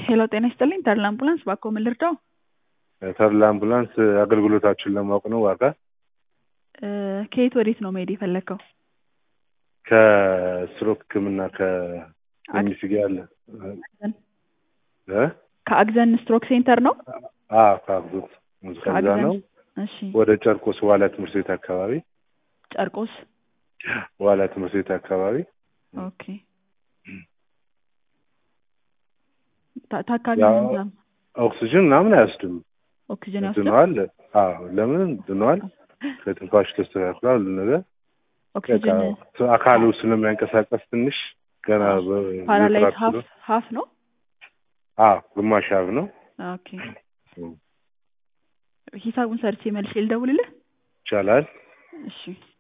ሄሎ ጤና ይስጥልኝ ተድላ አምቡላንስ ባክዎ ምን ልርዳው? ተድላ አምቡላንስ አገልግሎታችሁን ለማወቅ ነው ዋጋ እ ከየት ወዴት ነው መሄድ የፈለግከው? ከስትሮክ ህክምና ከኤምሲ ጋር ያለ አግዘን እ ከአግዘን ስትሮክ ሴንተር ነው? አዎ ከአግዞት ከዛ ከአግዘን ነው እሺ ወደ ጨርቆስ ዋላ ትምህርት ቤት አካባቢ ጨርቆስ ዋላ ትምህርት ቤት አካባቢ ኦኬ ታ- ታካሚ ያው ምን ታም- ኦክሲጅን ምናምን አያወስድም ኦክሲጅን ያወስዳል? ድነዋል አዎ ለምን ድነዋል ከትንፋሽ ተስተካክሏል ሁሉ ነገር በቃ ኦክሲጅን አካሉ ስለሚያንቀሳቀስ ትንሽ ገና ፓራላይዝ በትራክ ሀፍ ስለሆነ- ሀፍ ነው? አዎ ግማሽ ሀብ ነው ኦኬ ሂሳቡን ሰርቼ መልሼ ልደውልልህ? ይቻላል እሺ